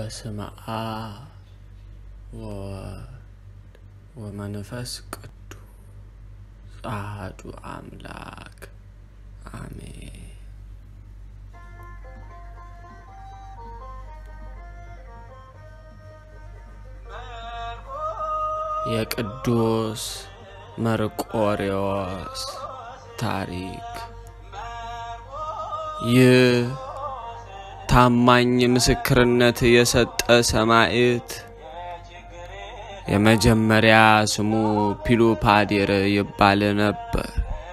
በስመ አብ ወወልድ ወመንፈስ ቅዱስ አሐዱ አምላክ አሜን። የቅዱስ መርቆሬዎስ ታሪክ ይህ ታማኝ ምስክርነት የሰጠ ሰማዕት የመጀመሪያ ስሙ ፒሉፓዴር ይባል ነበር።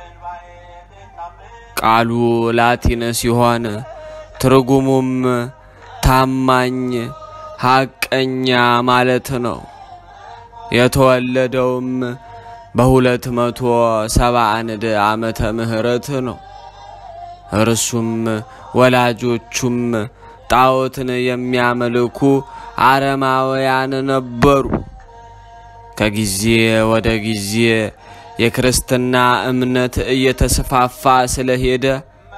ቃሉ ላቲን ሲሆን ትርጉሙም ታማኝ፣ ሐቀኛ ማለት ነው። የተወለደውም በሁለት መቶ ሰባ አንድ ዓመተ ምህረት ነው። እርሱም ወላጆቹም ጣዖትን የሚያመልኩ አረማውያን ነበሩ። ከጊዜ ወደ ጊዜ የክርስትና እምነት እየተስፋፋ ስለሄደ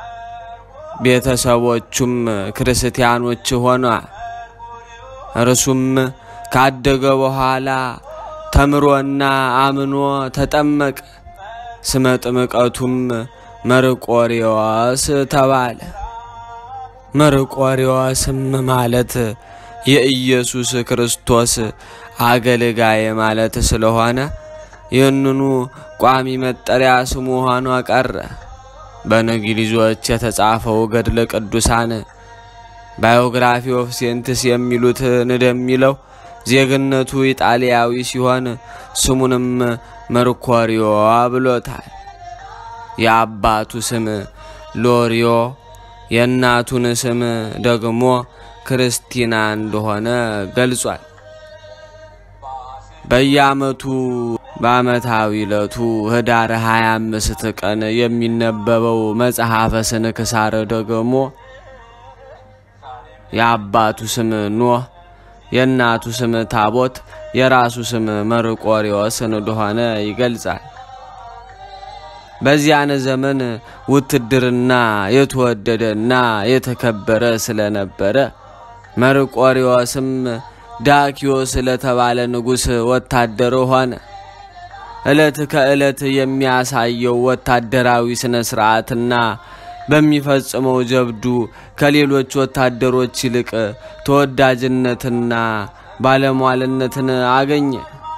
ቤተሰቦቹም ክርስቲያኖች ሆኗል። እርሱም ካደገ በኋላ ተምሮና አምኖ ተጠመቀ። ስመ ጥምቀቱም መርቆሬዎስ ተባለ። መርቆሬዎስም ማለት የኢየሱስ ክርስቶስ አገልጋይ ማለት ስለሆነ ይህንኑ ቋሚ መጠሪያ ስሙ ሆኖ ቀረ። በእንግሊዞች የተጻፈው ገድለ ቅዱሳን ባዮግራፊ ኦፍ ሴንትስ የሚሉት እንደሚለው ዜግነቱ ኢጣሊያዊ ሲሆን ስሙንም መርኮሪዮ ብሎታል። የአባቱ ስም ሎሪዮ የእናቱን ስም ደግሞ ክርስቲና እንደሆነ ገልጿል። በየዓመቱ በዓመታዊ ዕለቱ ህዳር 25 ቀን የሚነበበው መጽሐፈ ስንክሳር ደግሞ የአባቱ ስም ኖህ የእናቱ ስም ታቦት የራሱ ስም መርቆሬዎስ እንደሆነ ይገልጻል። በዚያን ዘመን ውትድርና የተወደደና የተከበረ ስለነበረ መርቆሬዎስም ዳኪዮስ ለተባለ ንጉሥ ወታደር ሆነ። ዕለት ከዕለት የሚያሳየው ወታደራዊ ሥነ ሥርዓትና በሚፈጽመው ጀብዱ ከሌሎች ወታደሮች ይልቅ ተወዳጅነትና ባለሟልነትን አገኘ።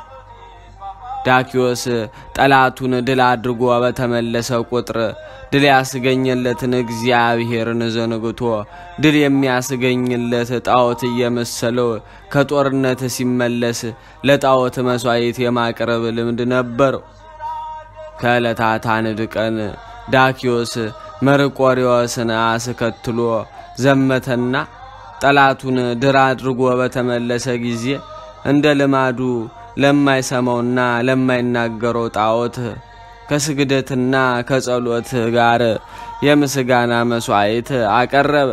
ዳኪዮስ ጠላቱን ድል አድርጎ በተመለሰ ቁጥር ድል ያስገኘለትን እግዚአብሔርን ዘንግቶ ድል የሚያስገኝለት ጣዖት እየመሰለው ከጦርነት ሲመለስ ለጣዖት መሥዋዕት የማቅረብ ልምድ ነበረው። ከዕለታት አንድ ቀን ዳኪዮስ መርቆሬዎስን አስከትሎ ዘመተና ጠላቱን ድል አድርጎ በተመለሰ ጊዜ እንደ ልማዱ ለማይሰማውና ለማይናገረው ጣዖት ከስግደትና ከጸሎት ጋር የምስጋና መሥዋዕት አቀረበ።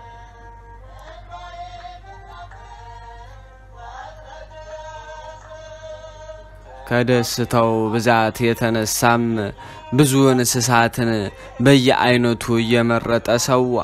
ከደስታው ብዛት የተነሳም ብዙ እንስሳትን በየአይነቱ እየመረጠ ሰዋ።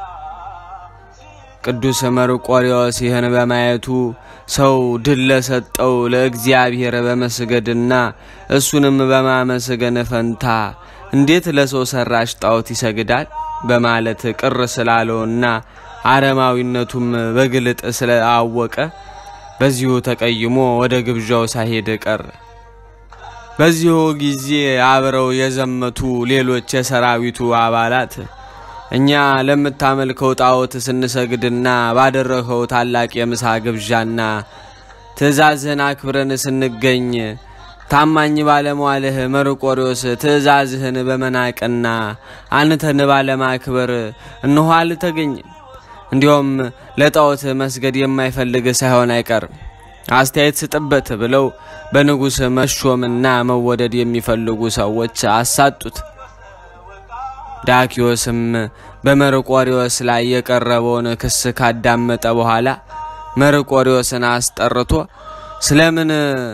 ቅዱስ መርቆሬዎስ ይህን በማየቱ ሰው ድል ለሰጠው ለእግዚአብሔር በመስገድና እሱንም በማመስገን ፈንታ እንዴት ለሰው ሰራሽ ጣዖት ይሰግዳል በማለት ቅር ስላለውና አረማዊነቱም በግልጥ ስለአወቀ በዚሁ ተቀይሞ ወደ ግብዣው ሳይሄድ ቀረ። በዚሁ ጊዜ አብረው የዘመቱ ሌሎች የሰራዊቱ አባላት እኛ ለምታመልከው ጣዖት ስንሰግድና ባደረኸው ታላቅ የምሳ ግብዣና ትእዛዝህን አክብረን ስንገኝ ታማኝ ባለሟልህ መርቆሬዎስ ትእዛዝህን በመናቅና አንተን ባለማክበር እንሆ አልተገኘም። እንዲሁም ለጣዖት መስገድ የማይፈልግ ሳይሆን አይቀርም አስተያየት ስጥበት ብለው በንጉሥ መሾምና መወደድ የሚፈልጉ ሰዎች አሳጡት። ዳኪዮስም በመርቆሬዎስ ላይ የቀረበውን ክስ ካዳመጠ በኋላ መርቆሬዎስን አስጠርቶ ስለምን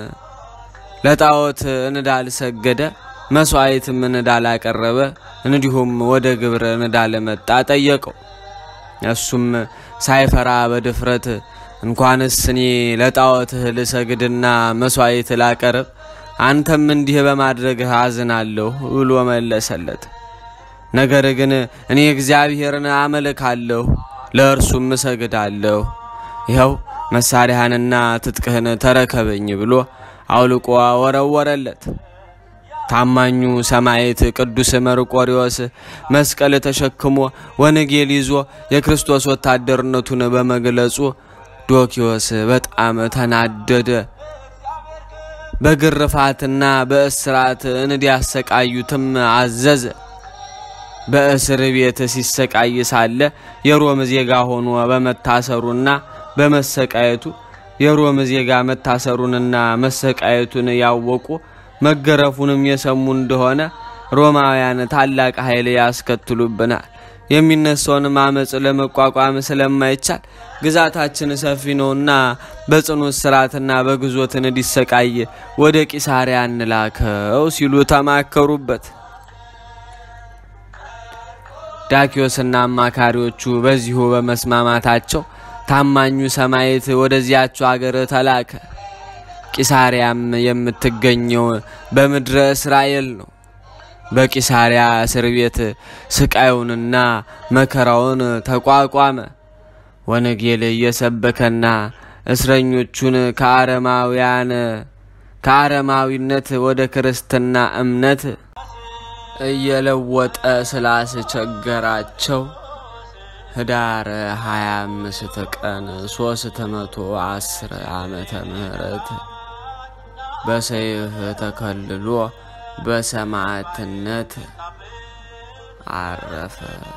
ለጣዖት እንዳልሰገደ መሥዋዕትም እንዳላቀረበ እንዲሁም ወደ ግብር እንዳልመጣ ጠየቀው። እሱም ሳይፈራ በድፍረት እንኳንስ እኔ ለጣዖትህ ልሰግድና መሥዋዕት ላቀርብ አንተም እንዲህ በማድረግህ አዝናለሁ ብሎ መለሰለት። ነገር ግን እኔ እግዚአብሔርን አመልካለሁ፣ ለእርሱም እሰግዳለሁ። ይኸው መሳሪያህንና ትጥቅህን ተረከበኝ ብሎ አውልቆ ወረወረለት። ታማኙ ሰማዕት ቅዱስ መርቆሪዎስ መስቀል ተሸክሞ ወንጌል ይዞ የክርስቶስ ወታደርነቱን በመግለጹ ዶኪዎስ በጣም ተናደደ። በግርፋትና በእስራት እንዲያሰቃዩትም አዘዘ። በእስር ቤት ሲሰቃይ ሳለ የሮም ዜጋ ሆኖ በመታሰሩና በመሰቃየቱ የሮም ዜጋ መታሰሩንና መሰቃየቱን ያወቁ መገረፉንም የሰሙ እንደሆነ ሮማውያን ታላቅ ኃይል ያስከትሉብናል። የሚነሳውንም አመፅ ለመቋቋም ስለማይቻል ግዛታችን ሰፊ ነውና በጽኑ እስራትና በግዞት እንዲሰቃይ ወደ ቂሳሪያ እንላከው ሲሉ ተማከሩበት። ዳኪዮስና አማካሪዎቹ በዚሁ በመስማማታቸው ታማኙ ሰማዕት ወደዚያቸው አገር ተላከ። ቂሳሪያም የምትገኘው በምድረ እስራኤል ነው። በቂሳሪያ እስር ቤት ስቃዩንና መከራውን ተቋቋመ። ወንጌል እየሰበከና እስረኞቹን ከአረማውያን ከአረማዊነት ወደ ክርስትና እምነት እየለወጠ ስላስቸገራቸው ህዳር 25 ቀን 310 ዓመተ ምህረት በሰይፍ ተከልሎ በሰማዕትነት አረፈ።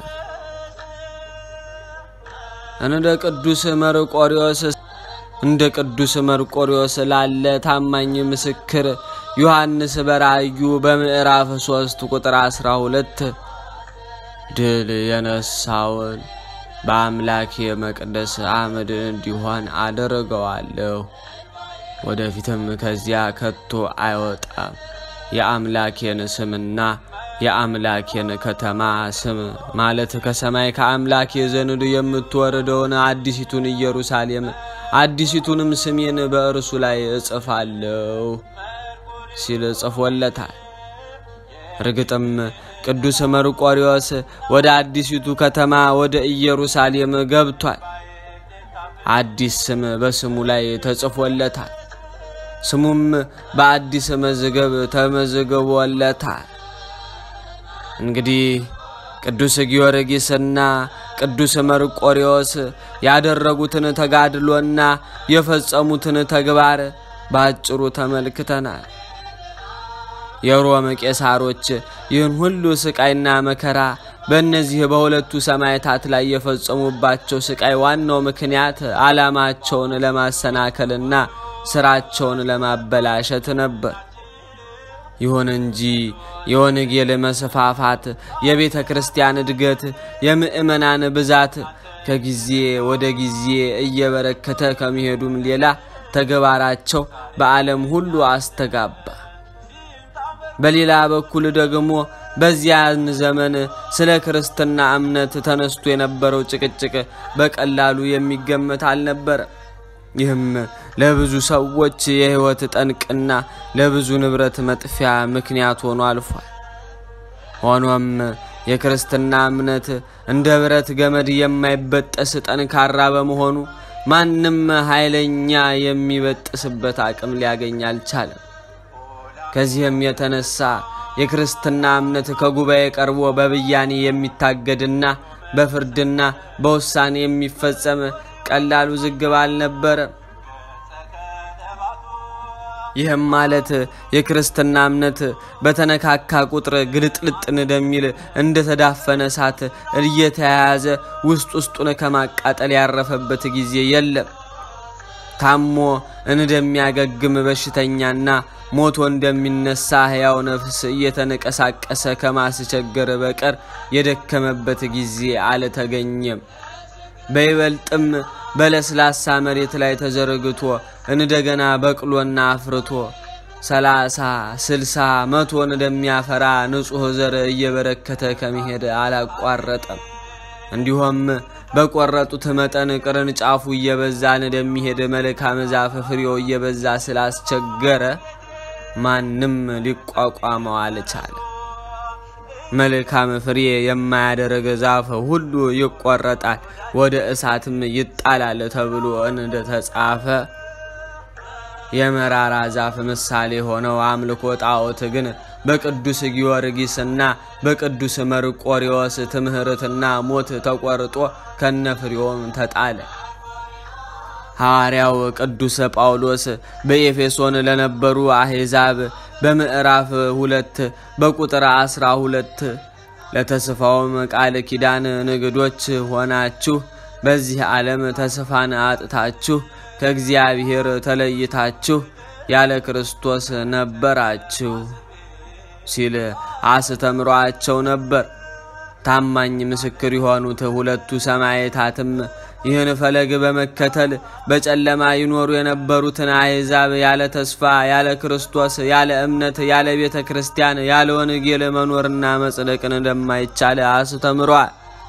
እንደ ቅዱስ መርቆሪዎስ እንደ ቅዱስ መርቆሪዎስ ላለ ታማኝ ምስክር ዮሐንስ በራእዩ በምዕራፍ 3 ቁጥር 12 ድል የነሳውን በአምላኬ መቅደስ አመድ እንዲሆን አደርገዋለሁ፣ ወደፊትም ከዚያ ከቶ አይወጣም። የአምላኬን ስምና የአምላኬን ከተማ ስም ማለት ከሰማይ ከአምላኬ ዘንድ የምትወርደውን አዲሲቱን ኢየሩሳሌም አዲሲቱንም ስሜን በእርሱ ላይ እጽፋለሁ ሲል ጽፎለታል። እርግጥም ቅዱስ መርቆሪዎስ ወደ አዲሲቱ ከተማ ወደ ኢየሩሳሌም ገብቷል። አዲስ ስም በስሙ ላይ ተጽፎለታል። ስሙም በአዲስ መዝገብ ተመዝግቦለታል። እንግዲህ ቅዱስ ጊዮርጊስና ቅዱስ መርቆሪዎስ ያደረጉትን ተጋድሎና የፈጸሙትን ተግባር በአጭሩ ተመልክተናል። የሮም ቄሳሮች ይህን ሁሉ ስቃይና መከራ በእነዚህ በሁለቱ ሰማዕታት ላይ የፈጸሙባቸው ስቃይ ዋናው ምክንያት ዓላማቸውን ለማሰናከልና ስራቸውን ለማበላሸት ነበር። ይሁን እንጂ የወንጌል መስፋፋት፣ የቤተ ክርስቲያን እድገት፣ የምእመናን ብዛት ከጊዜ ወደ ጊዜ እየበረከተ ከሚሄዱም ሌላ ተግባራቸው በዓለም ሁሉ አስተጋባ። በሌላ በኩል ደግሞ በዚያን ዘመን ስለ ክርስትና እምነት ተነስቶ የነበረው ጭቅጭቅ በቀላሉ የሚገመት አልነበረ። ይህም ለብዙ ሰዎች የሕይወት ጠንቅና ለብዙ ንብረት መጥፊያ ምክንያት ሆኖ አልፏል። ሆኖም የክርስትና እምነት እንደ ብረት ገመድ የማይበጠስ ጠንካራ በመሆኑ ማንም ኃይለኛ የሚበጥስበት አቅም ሊያገኝ አልቻለም። ከዚህም የተነሳ የክርስትና እምነት ከጉባኤ ቀርቦ በብያኔ የሚታገድና በፍርድና በውሳኔ የሚፈጸም ቀላል ውዝግብ አልነበረም። ይህም ማለት የክርስትና እምነት በተነካካ ቁጥር ግልጥልጥ እንደሚል እንደተዳፈነ እሳት እየተያያዘ ውስጥ ውስጡን ከማቃጠል ያረፈበት ጊዜ የለም። ታሞ እንደሚያገግም በሽተኛና ሞቶ እንደሚነሳ ሕያው ነፍስ እየተንቀሳቀሰ ከማስቸገር በቀር የደከመበት ጊዜ አልተገኘም። በይበልጥም በለስላሳ መሬት ላይ ተዘርግቶ እንደገና በቅሎና አፍርቶ ሰላሳ ስልሳ መቶን እንደሚያፈራ ንጹሕ ዘር እየበረከተ ከመሄድ አላቋረጠም። እንዲሁም በቆረጡት መጠን ቅርንጫፉ እየበዛ እንደሚሄድ መልካም ዛፍ ፍሬው እየበዛ ስላስቸገረ ማንም ሊቋቋመው አልቻለ። መልካም ፍሬ የማያደርግ ዛፍ ሁሉ ይቆረጣል፣ ወደ እሳትም ይጣላል ተብሎ እንደተጻፈ የመራራ ዛፍ ምሳሌ ሆነው አምልኮ ጣዖት ግን በቅዱስ ጊዮርጊስና በቅዱስ መርቆሪዎስ ትምህርትና ሞት ተቆርጦ ከነፍሬውም ተጣለ። ሐዋርያው ቅዱስ ጳውሎስ በኤፌሶን ለነበሩ አሕዛብ በምዕራፍ ሁለት በቁጥር አስራ ሁለት ለተስፋውም ቃል ኪዳን ንግዶች ሆናችሁ በዚህ ዓለም ተስፋን አጥታችሁ ከእግዚአብሔር ተለይታችሁ ያለ ክርስቶስ ነበራችሁ ሲል አስተምሯቸው ነበር። ታማኝ ምስክር የሆኑት ሁለቱ ሰማዕታትም ይህን ፈለግ በመከተል በጨለማ ይኖሩ የነበሩትን አሕዛብ ያለ ተስፋ፣ ያለ ክርስቶስ፣ ያለ እምነት፣ ያለ ቤተ ክርስቲያን፣ ያለ ወንጌል መኖርና መጽደቅን እንደማይቻል አስተምሯል።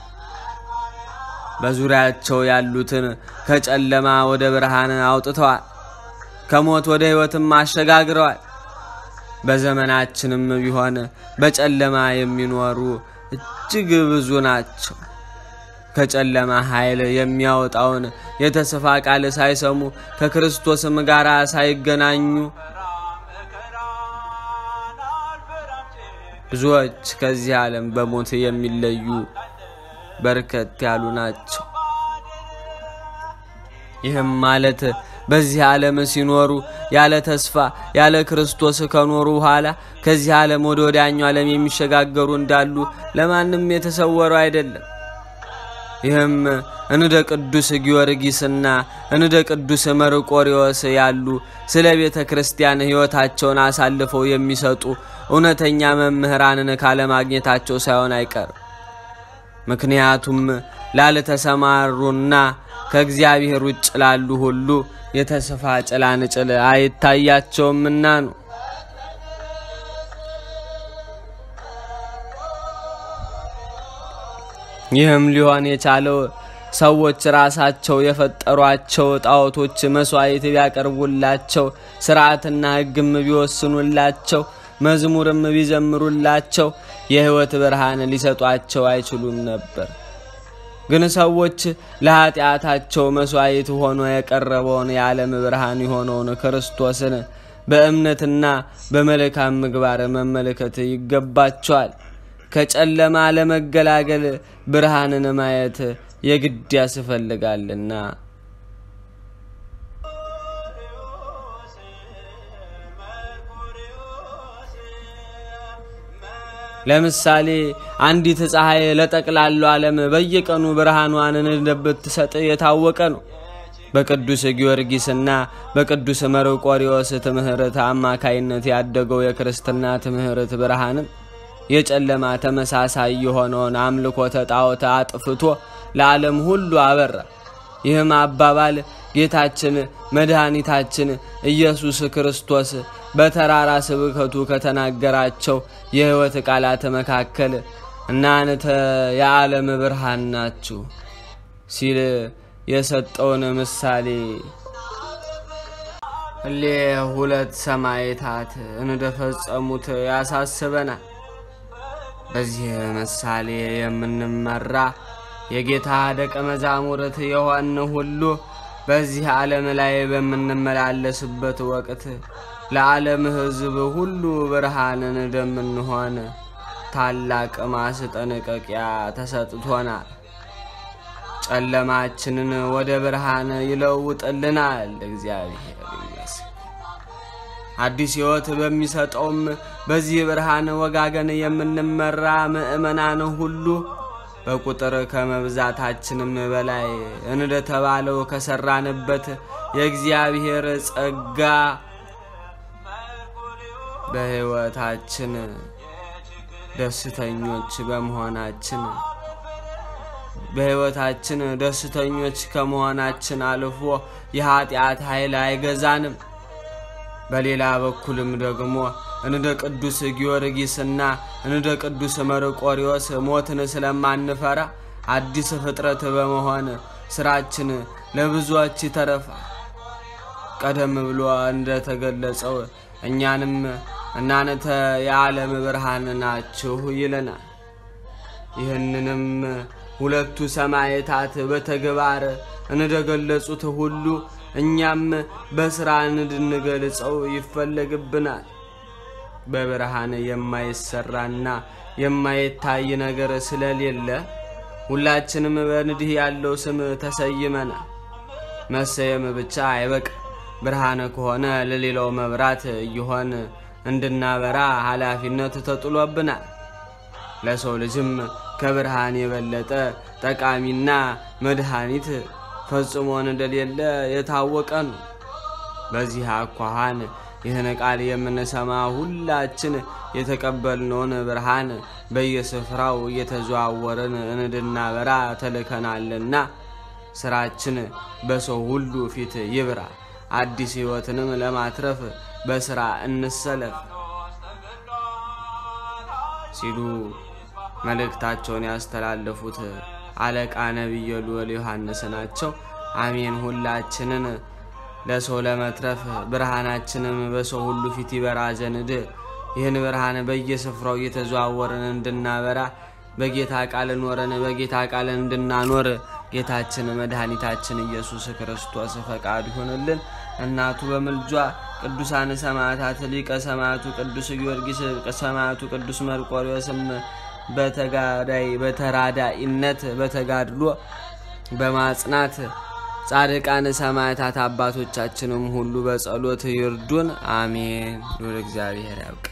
በዙሪያቸው ያሉትን ከጨለማ ወደ ብርሃን አውጥተዋል። ከሞት ወደ ሕይወትም አሸጋግረዋል። በዘመናችንም ቢሆን በጨለማ የሚኖሩ እጅግ ብዙ ናቸው። ከጨለማ ኃይል የሚያወጣውን የተስፋ ቃል ሳይሰሙ ከክርስቶስም ጋር ሳይገናኙ ብዙዎች ከዚህ ዓለም በሞት የሚለዩ በርከት ያሉ ናቸው። ይህም ማለት በዚህ ዓለም ሲኖሩ ያለ ተስፋ ያለ ክርስቶስ ከኖሩ በኋላ ከዚህ ዓለም ወደ ወዲያኛው ዓለም የሚሸጋገሩ እንዳሉ ለማንም የተሰወረው አይደለም። ይህም እንደ ቅዱስ ጊዮርጊስና እንደ ቅዱስ መርቆሪዎስ ያሉ ስለ ቤተ ክርስቲያን ሕይወታቸውን አሳልፈው የሚሰጡ እውነተኛ መምህራንን ካለማግኘታቸው ሳይሆን አይቀርም። ምክንያቱም ላልተሰማሩና ከእግዚአብሔር ውጭ ላሉ ሁሉ የተስፋ ጭላንጭል አይታያቸውምና ነው። ይህም ሊሆን የቻለው ሰዎች ራሳቸው የፈጠሯቸው ጣዖቶች መስዋዕት ቢያቀርቡላቸው፣ ስርዓትና ሕግም ቢወስኑላቸው፣ መዝሙርም ቢዘምሩላቸው የሕይወት ብርሃን ሊሰጧቸው አይችሉም ነበር። ግን ሰዎች ለኃጢአታቸው መስዋዕት ሆኖ የቀረበውን የዓለም ብርሃን የሆነውን ክርስቶስን በእምነትና በመልካም ምግባር መመልከት ይገባቸዋል። ከጨለማ ለመገላገል ብርሃንን ማየት የግድ ያስፈልጋልና። ለምሳሌ አንዲት ፀሐይ ለጠቅላላው ዓለም በየቀኑ ብርሃኗን እንደምትሰጥ የታወቀ ነው። በቅዱስ ጊዮርጊስና በቅዱስ መርቆሪዎስ ትምህርት አማካይነት ያደገው የክርስትና ትምህርት ብርሃንም የጨለማ ተመሳሳይ የሆነውን አምልኮተ ጣዖት አጥፍቶ ለዓለም ሁሉ አበራ። ይህም አባባል ጌታችን መድኃኒታችን ኢየሱስ ክርስቶስ በተራራ ስብከቱ ከተናገራቸው የሕይወት ቃላት መካከል እናንተ የዓለም ብርሃን ናችሁ ሲል የሰጠውን ምሳሌ እሌ ሁለት ሰማዕታት እንደፈጸሙት ያሳስበናል። በዚህ ምሳሌ የምንመራ የጌታ ደቀ መዛሙርት የሆን ሁሉ በዚህ ዓለም ላይ በምንመላለስበት ወቅት ለዓለም ሕዝብ ሁሉ ብርሃንን እንደምንሆን ታላቅ ማስጠንቀቂያ ተሰጥቶናል። ጨለማችንን ወደ ብርሃን ይለውጥልናል። እግዚአብሔር ይመስገን። አዲስ ሕይወት በሚሰጠውም በዚህ ብርሃን ወጋገን የምንመራ ምእመናን ሁሉ በቁጥር ከመብዛታችንም በላይ እንደተባለው ከሰራንበት የእግዚአብሔር ጸጋ በሕይወታችን ደስተኞች በመሆናችን በሕይወታችን ደስተኞች ከመሆናችን አልፎ የኀጢአት ኃይል አይገዛንም። በሌላ በኩልም ደግሞ እንደ ቅዱስ ጊዮርጊስና እንደ ቅዱስ መርቆሪዎስ ሞትን ስለማንፈራ አዲስ ፍጥረት በመሆን ስራችን ለብዙዎች ይተረፋል። ቀደም ብሎ እንደተገለጸው እኛንም እናንተ የዓለም ብርሃን ናችሁ ይለናል። ይህንንም ሁለቱ ሰማዕታት በተግባር እንደገለጹት ሁሉ እኛም በሥራ እንድንገልጸው ይፈለግብናል። በብርሃን የማይሰራና የማይታይ ነገር ስለሌለ ሁላችንም በንዲህ ያለው ስም ተሰይመናል። መሰየም ብቻ አይበቅ፣ ብርሃን ከሆነ ለሌላው መብራት እየሆን እንድናበራ ኃላፊነት ተጥሎብናል። ለሰው ልጅም ከብርሃን የበለጠ ጠቃሚና መድኃኒት ፈጽሞ እንደሌለ የታወቀ ነው። በዚህ አኳኋን ይህን ቃል የምንሰማ ሁላችን የተቀበልነውን ብርሃን በየስፍራው እየተዘዋወርን እንድናበራ ተልከናልና ስራችን በሰው ሁሉ ፊት ይብራ። አዲስ ሕይወትንም ለማትረፍ በስራ እንሰለፍ ሲሉ መልእክታቸውን ያስተላለፉት አለቃ ነቢየ ልዑል ዮሐንስ ናቸው። አሜን። ሁላችንን ለሰው ለመትረፍ ብርሃናችንም በሰው ሁሉ ፊት ይበራ ዘንድ ይህን ብርሃን በየስፍራው እየተዘዋወርን እንድናበራ በጌታ ቃል ኖረን በጌታ ቃል እንድናኖር ጌታችን መድኃኒታችን ኢየሱስ ክርስቶስ ፈቃዱ ይሆንልን። እናቱ በምልጇ ቅዱሳን ሰማዕታት ሊቀ ሰማዕቱ ቅዱስ ጊዮርጊስ ሰማዕቱ ቅዱስ መርቆሬዎስም በተጋዳይ በተራዳኢነት በተጋድሎ በማጽናት ጻድቃን ሰማዕታት አባቶቻችንም ሁሉ በጸሎት ይርዱን። አሜን። ሉል እግዚአብሔር ያውቅ።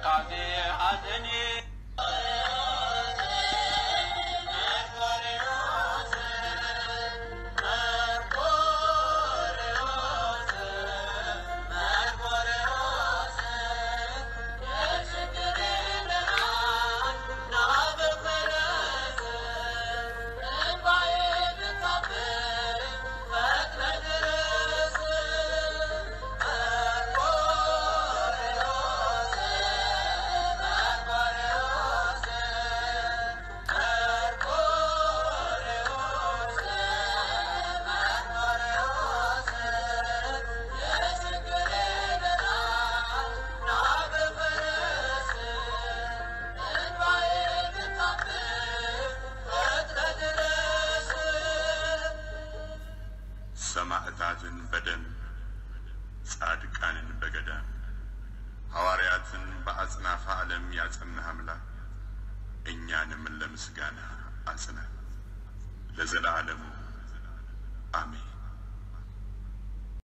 ትካዜ ሐዘኔ ሰማዕታትን በደም ጻድቃንን በገዳም ሐዋርያትን በአጽናፈ ዓለም ያጸናህ አምላክ እኛንም ለምስጋና አጽናን ለዘላለሙ